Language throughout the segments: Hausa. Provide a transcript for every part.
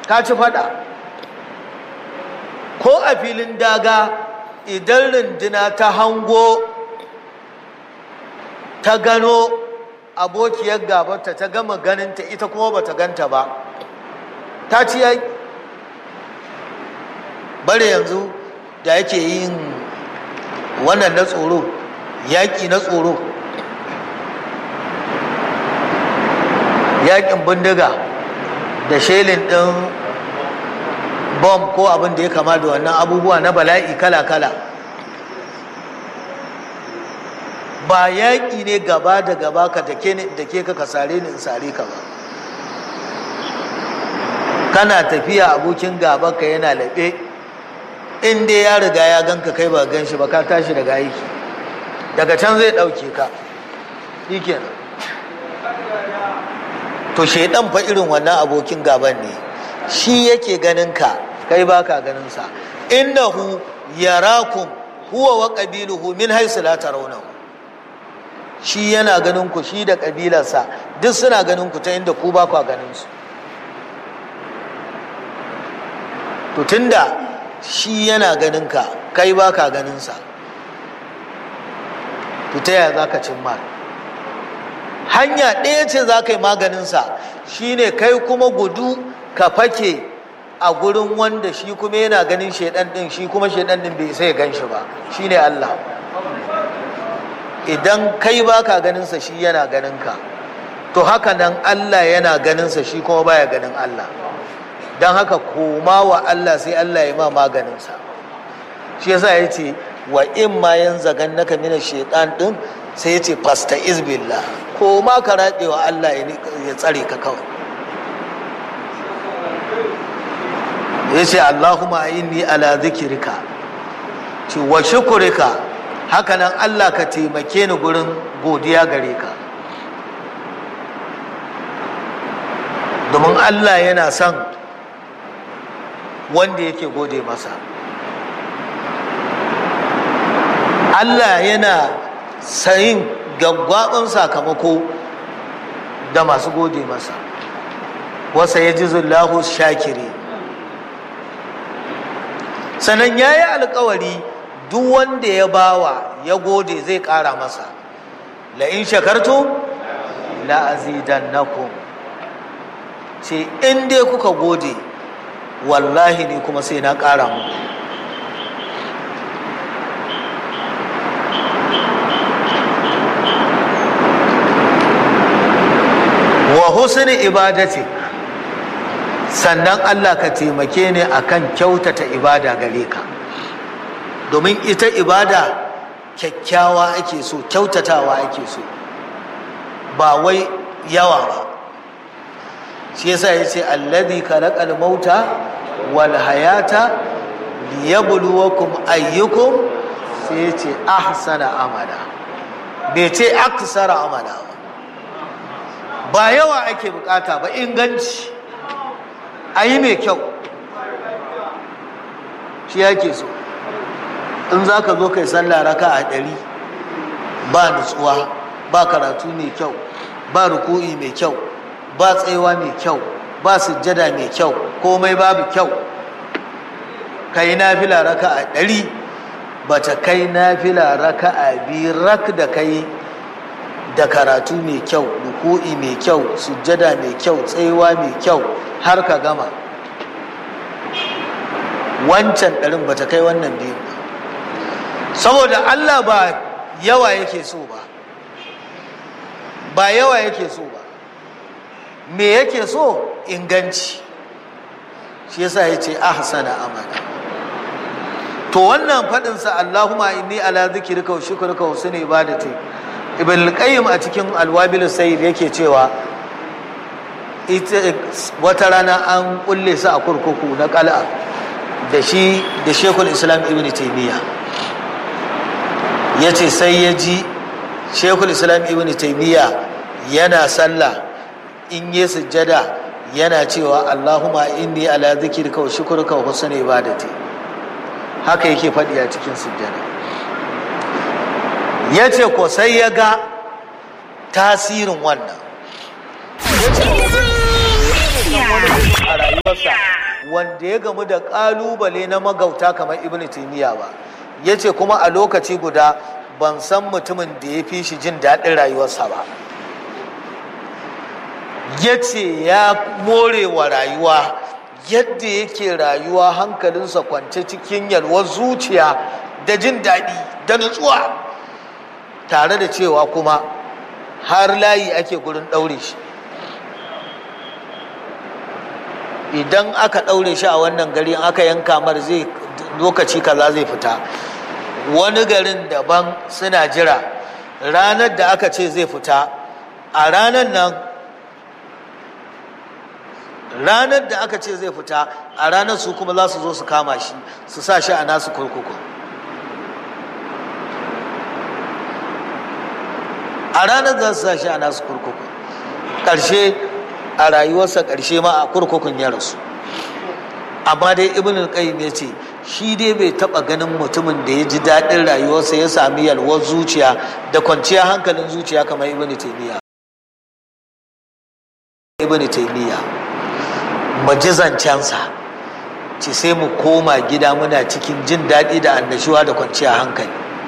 ka ci fada ko a filin daga idan runduna ta hango ta gano abokiyar gabata ta gama ganinta ita kuma ba ta ganta ba ta ci yaƙi bare yanzu da yake yin wannan na tsoro yaƙi na tsoro yaƙin bindiga da shelin ɗin bom ko abin da ya kama da wannan abubuwa na bala'i kala-kala ba yaƙi ne gaba da gaba ka da ke ka sare ni in sare ka ba kana tafiya abokin gaba ka yana laɓe in dai ya riga ya ganka kai ba gan shi ba ka tashi daga aiki daga can zai ɗauke ka shi to shaidan fa irin wannan abokin gaban ne shi yake ganin ka kai ba ka ganin sa innahu yarakum huwa wa qabiluhu min haythu la tarawnahu shi yana ganin ku shi da kabilarsa duk suna ganin ku ta inda ku ba ku ganin su to tunda shi yana ganin ka kai ba ka ganin sa to ta yaya za ka cimma hanya ɗaya ce za ka yi maganinsa shine kai kuma gudu ka fake a gurin wanda shi kuma yana ganin shaidan ɗin shi kuma shaidan ɗin bai sai gan shi ba shine Allah idan kai ba ka ganinsa shi yana ganin ka to haka nan Allah yana ganinsa shi kuma baya ganin Allah don haka koma wa Allah sai Allah ya ma maganinsa shi yasa ya ce wa in ma yan zagan naka mina shaitan ɗin sai ya ce fasta izbillah ko ma ka raɗe wa Allah ya tsare ka kawai ya ce Allahumma inni ala zikirka ce wa shukurika hakanan Allah ka taimake ni gurin godiya gare ka domin Allah yana son wanda yake gode masa Allah yana sayin gaggwaɓin sakamako da masu gode masa wasa ya ji zullahu shakiri sannan ya yi alkawari duk wanda ya bawa ya gode zai ƙara masa la'in shakartu la'azidannakum ce in dai kuka gode wallahi ne kuma sai na ƙara muku wa husni ibadati sannan Allah ka taimake ni akan kyautata ibada gare ka domin ita ibada kyakkyawa ake so kyautatawa ake so ba wai yawa ba shi yasa ya ce alladhi khalaqal mauta wal hayata liyabluwakum ayyukum sai ya ce ahsana amala bai ce aksara amala ba ba yawa ake bukata ba inganci a yi mai kyau shi yake so in za ka zo kai sallah raka a ɗari ba nutsuwa ba karatu mai kyau ba ruku'i mai kyau ba tsayawa mai kyau ba sujjada mai kyau komai babu kyau ka yi nafila raka a ɗari ba ta kai nafila raka a biyu rak da kai da karatu mai kyau ruku'i mai kyau sujjada mai kyau tsayawa mai kyau har ka gama wancan ɗarin ba ta kai wannan biyu ba saboda allah ba yawa yake so ba ba yawa yake so ba me yake so inganci shi yasa ya ce ahsana amana to wannan faɗinsa allahumma inni ala zikirka wa shukrika wa husni ibadati ibn al-qayyim a cikin alwabil sayyid yake cewa ita wata rana an kulle su a kurkuku na qal'a da shi da shekul islam ibn taymiya yace sai ya ji shekul islam ibn taymiya yana sallah in yi sujjada yana cewa allahumma inni ala zikrika wa shukrika wa husni ibadati haka yake faɗi a cikin sujjada ya ce ko sai ya ga tasirin wannan ya ce a rayuwarsa wanda ya gamu da ƙalubale na magauta kamar ibn taimiyya ba ya ce kuma a lokaci guda ban san mutumin da ya fi shi jin daɗin rayuwarsa ba ya ce ya more wa rayuwa yadda yake rayuwa hankalinsa kwance cikin yalwar zuciya da jin daɗi da nutsuwa tare da cewa kuma har layi ake gurin ɗaure shi idan aka ɗaure shi a wannan gari aka yanka mar zai lokaci kaza zai fita wani garin daban suna jira ranar da aka ce zai fita a ranar nan ranar da aka ce zai fita a ranar su kuma za su zo su kama shi su sa shi a nasu kurkuku a ranar za su sa shi a nasu kurkuku ƙarshe a rayuwarsa ƙarshe ma a kurkukun ya rasu amma dai ibn al-qayyim ya ce shi dai bai taɓa ganin mutumin da ya ji daɗin rayuwarsa ya sami yalwar zuciya da kwanciyar hankalin zuciya kamar ibn taymiya ibn taymiya majizancensa ce sai mu koma gida muna cikin jin daɗi da annashuwa da kwanciyar hankali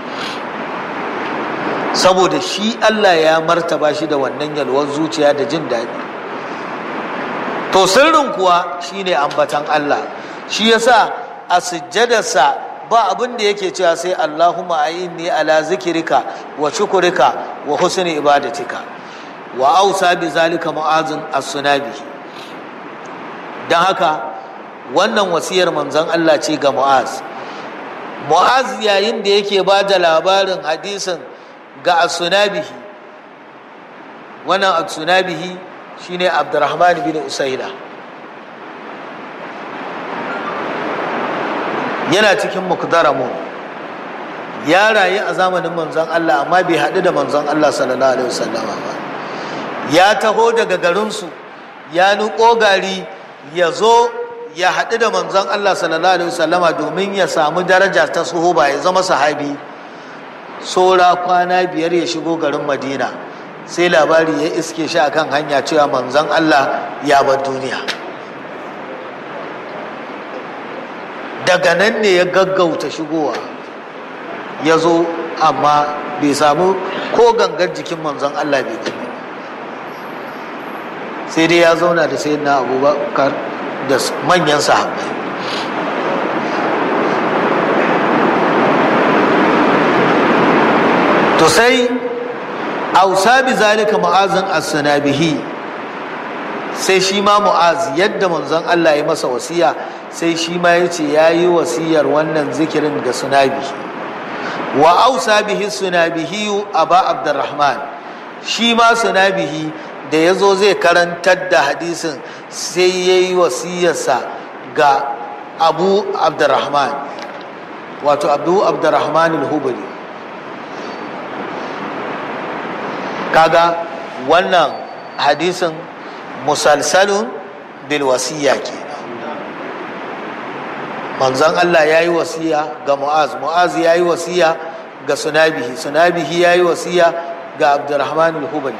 saboda shi Allah ya martaba shi da wannan yalwar zuciya da jin daɗi to sirrin kuwa shine ambatan Allah shi yasa a sujjadarsa ba abin da yake cewa sai Allahumma a'inni ala zikirika wa shukurika wa husni ibadatika wa ausa bi zalika mu'azin as-sunabi dan haka wannan wasiyar manzon Allah ce ga Mu'az Mu'az yayin da yake ba da labarin hadisin ga as-sunabihi wannan as-sunabihi shine Abdurrahman bin Usaila yana cikin mukdaramu ya rayu a zamanin manzon Allah amma bai haɗu da manzon Allah sallallahu alaihi wasallama ba ya taho daga garinsu ya nuko gari ya zo ya haɗu da manzon Allah sallallahu alaihi wasallama domin ya samu daraja ta suhuba ya zama sahabi saura kwana biyar ya shigo garin madina sai labari ya iske shi akan hanya cewa manzon Allah ya bar duniya daga nan ne ya gaggauta shigowa ya zo amma bai samu ko gangar jikin manzon Allah bai gani sai dai ya zauna da sai na abubakar da manyan sahabbai to sai ausa bi zalika mu'azin as-sanabihi sai shi ma mu'az yadda manzon Allah ya masa wasiya sai shi ma ya ce ya yi wasiyar wannan zikirin ga sunabi wa ausa bihi sunabihi aba abdurrahman shi ma sunabihi da ya zo zai karantar da hadisin sai ya yi wasiyarsa ga abu abdurrahman wato abu abdurrahman al-hubari kaga wannan hadisin musalsalun bil wasiya ke manzon Allah ya yi wasiya ga mu'az mu'az ya yi wasiya ga sunabihi sunabihi ya yi wasiya ga abdurrahman al-hubari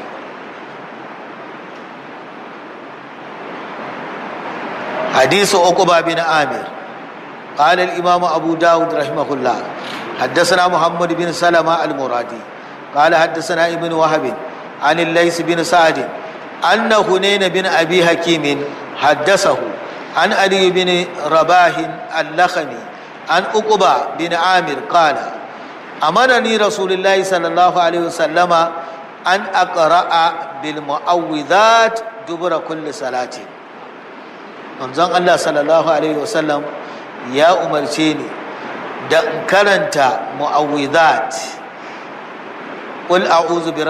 حديث عقبة بن عامر قال الإمام أبو داود رحمه الله حدثنا محمد بن سلمة المرادي قال حدثنا ابن وهب عن الليث بن سعد أن هنين بن أبي حكيم حدثه عن علي بن رباه اللخمي عن عقبة بن عامر قال أمرني رسول الله صلى الله عليه وسلم أن أقرأ بالمعوذات دبر كل صلاة manzon Allah sallallahu alaihi wasallam ya umarce ni da in karanta mu'awwidat qul a'udhu bi